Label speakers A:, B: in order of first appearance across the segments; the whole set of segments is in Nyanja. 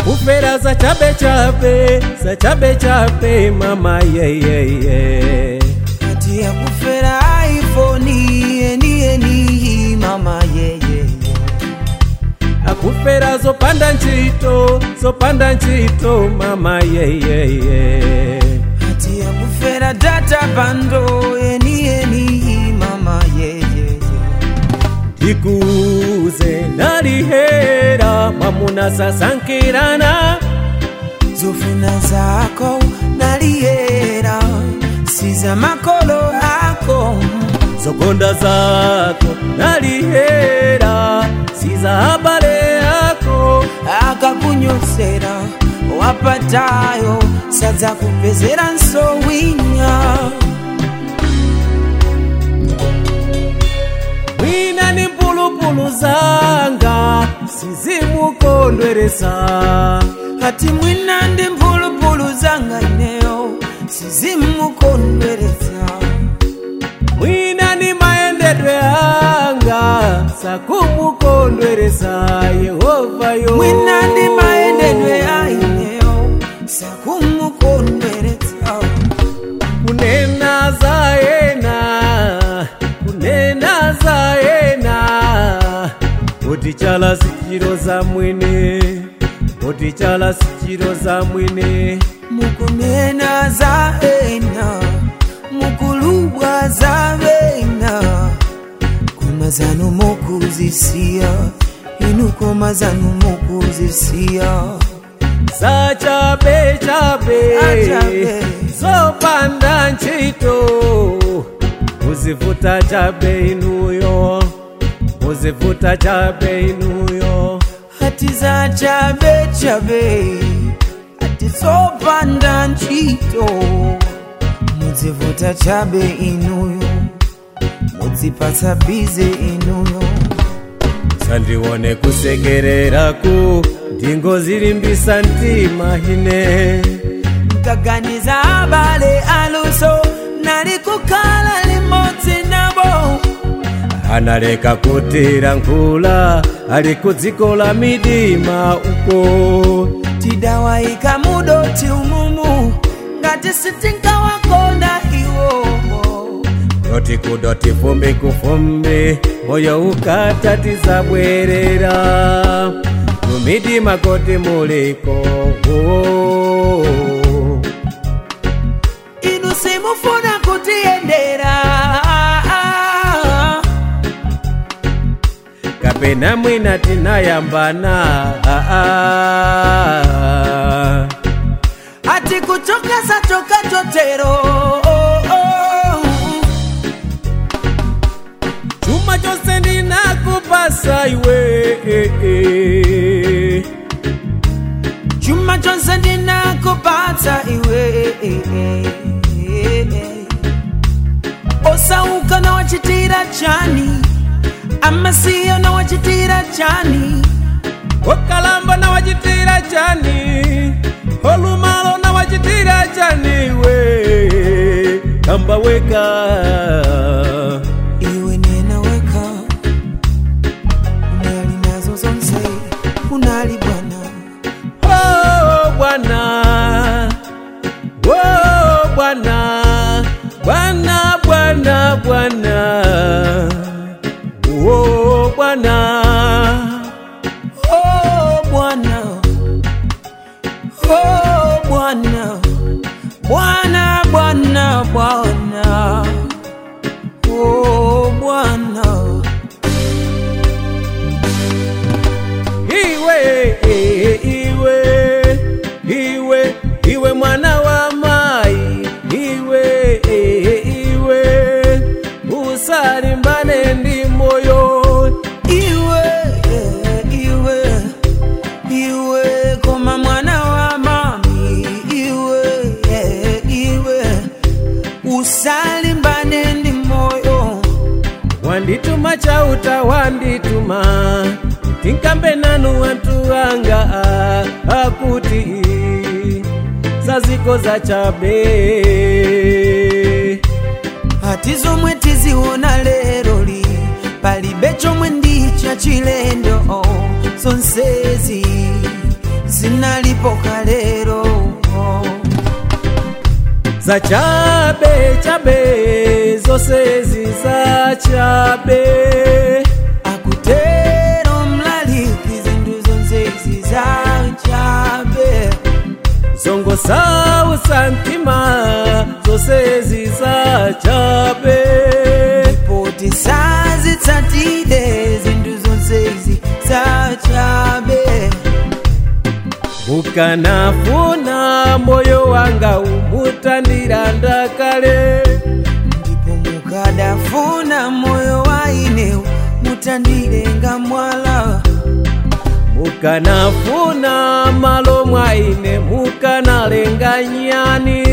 A: akufera za chabe chabe za chabe chabe mama yeyeye
B: ati akufera iphone eni eni mama yeyeye
A: akufera zopanda ntchito zopanda ntchito mama yeyeye
B: ati akufera data bando eni eni mama yeyeye
A: tikuze nalihera mwamuna sasankirana
B: zofuna zako naliyera siza makolo ako
A: zokonda zako nalihera siza habale yako
B: akakunyosera wapatayo sadza kupezera nsowinya
A: mwina ni mpulupulu zanga sizimukondweresa
B: ati mwina ndi mphulupulu zanga ineyo sizimukondweresa
A: mwina ni mayendedwe anga sakumukondweresa yehova yo
B: mwina ndi mayendedwe aineyo sakumukondweretsa
A: kunena za ena kunena za ena kuti chala sichiro za mwene kuti chala sichiro za mwene
B: mukunena za ena mukulubwa za vena koma zanu mukuzisiya inu koma zanu mukuzisiya
A: za chabe chabe
B: Achabe.
A: zopanda ntchito muzivuta chabe inuyo muzivuta chabe inuyo
B: ati za chabe chabe ati zopanda ntchito mudzivuta chabe inuyo mudzipatsa bize inuyo
A: sandione kusekereraku ndingozilimbisa mtima ine
B: mkaganiza abale aluso nali kukhala limodzi nabo
A: analeka kutira nkhula ali kudziko la midima uko
B: tidawayika mudoti umumu ngati sitinkawakonda iwo
A: doti kudoti fumbi kufumbi moyo ukatatiza mumidima koti muliko oh.
B: inu simufuna kutiyendera
A: kapena mwina tinayambana ah, ah.
B: ati kuchoka sachoka chotero
A: chuma chose ndinakupasa iwe
B: chuma chonse ndinakupatsa iwe osauka nawachitira chani amasiyo nawachitira chani
A: okalamba nawachitira chani olumalo nawachitira chani iwe kamba weka
B: iwe nenaweka unali nazo zonse unali bwana
A: oh bwana oh bwana bwana bwana bwana oh bwana
B: oh bwana oh bwana bwana bwana bwana oh bwana
A: iwe iwe iwe iwe mwana wa mai iwe iwe usalimbane ndi moyo
B: iwe iwe iwe koma mwana wa mami iwe iwe usalimbane ndi moyo
A: wandituma chauta wandituma tinkambe nanu wantu anga akuti zaziko za chabe
B: ati zomwe tiziona lero li palibe chomwe ndi cha chilendo zonsezi zinalipo kalero
A: za chabe chabe zose ziza chabe
B: akutero mlaliki zinthu zonse zizachabe
A: zongo sausa mtima zose ziza chabe
B: poti sazitsatire zinthu zonse zizachabe
A: mukanafuna moyo wanga umutandira ndakale
B: ndipo mukadafuna moyo waine mutandilenga mwala
A: mukanafuna malo mwaine mukanalenga nyani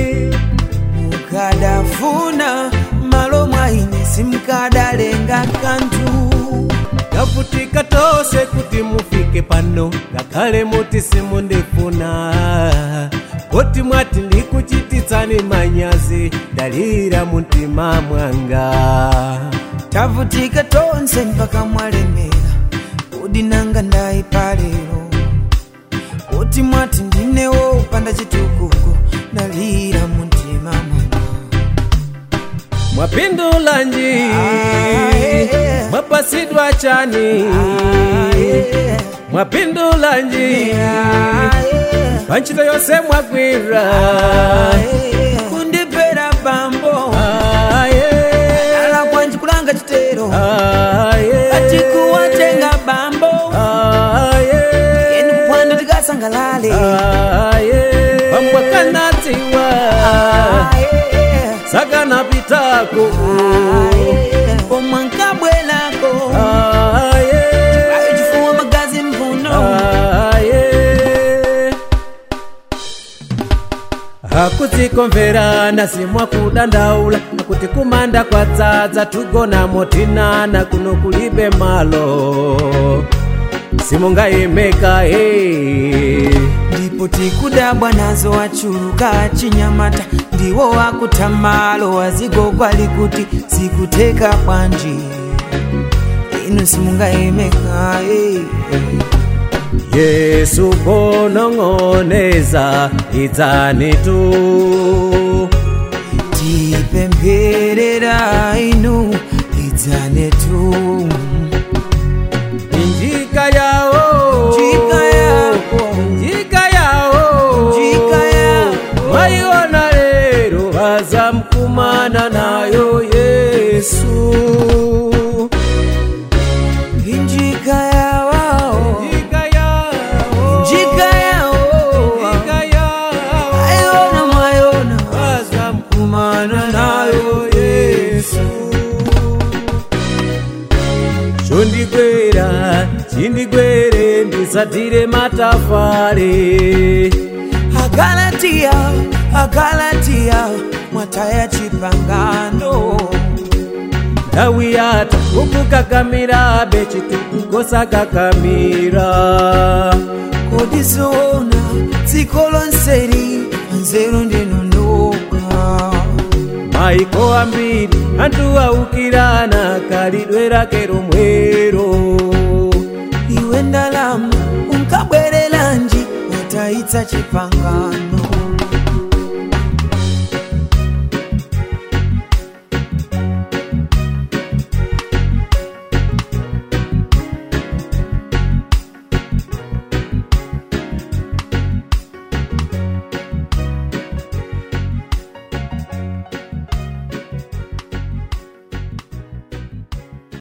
B: mukadafuna malo mwaine simukadalenga kanthu
A: kavutika tose kuti mufike pano ngakhale muti simundifuna kuti mwati ndikuchititsani manyazi dalira muntima mwanga
B: tavutika tonse mpaka mwalemera kodi nanga ndayipa lero kuti mwati ndinewo upanda chitukuko ndalira muntima mwanga
A: mwapindulanji
B: Ah, yeah.
A: mwapasidwa chani
B: Ah, yeah.
A: mwapindulanji
B: Ah, yeah.
A: panchito yonse mwagwira
B: kundipera bambo
A: Ah, yeah.
B: ala kwanji kulanga chitero
A: Ah, yeah.
B: atikuwatenga bambo
A: Ah, yeah.
B: yeni kupwanda tikasangalale
A: Ah, yeah. pambwa kanatiwa
B: Ah, yeah.
A: sakanapitako
B: Ah, yeah. pomwe nkabwelako
A: Ah, yeah.
B: ayo chifuwa magazi mvuno
A: Ah, yeah. akudzikomverana simwa kudandaula akuti kumanda kwadzadza tugona motinana kuno kulibe malo simungayimeka hey.
B: ndipo tikudabwa nazo wachuluka chinyamata ndiwo wakutamalo wazigogwa likuti sikuteka bwanji inu simungayemeka eh.
A: yesu bonong'oneza idzani tu
B: tipempherera inu idzane tu
A: njika yawo
B: Njika yako.
A: njika yawo
B: Njika yako.
A: mwaiona lero vazamkumana nayo yesu
B: injika yawao
A: njika yawo
B: njika yao
A: njika yawo
B: ayona mwayona
A: vazamkumana nayo yesu chondigwera chindigwere ndisatire matafare
B: agalatiya agalatiya mwataya chipangano
A: ndawi yata ukukakamira bechitukukosakamira
B: kodi zoona dziko lonseli nzeru ndinondoka
A: maiko ambiri anthu aukirana kalidwe rake romwero
B: iwe ndalama unkabwerelanji wataitsa chipangano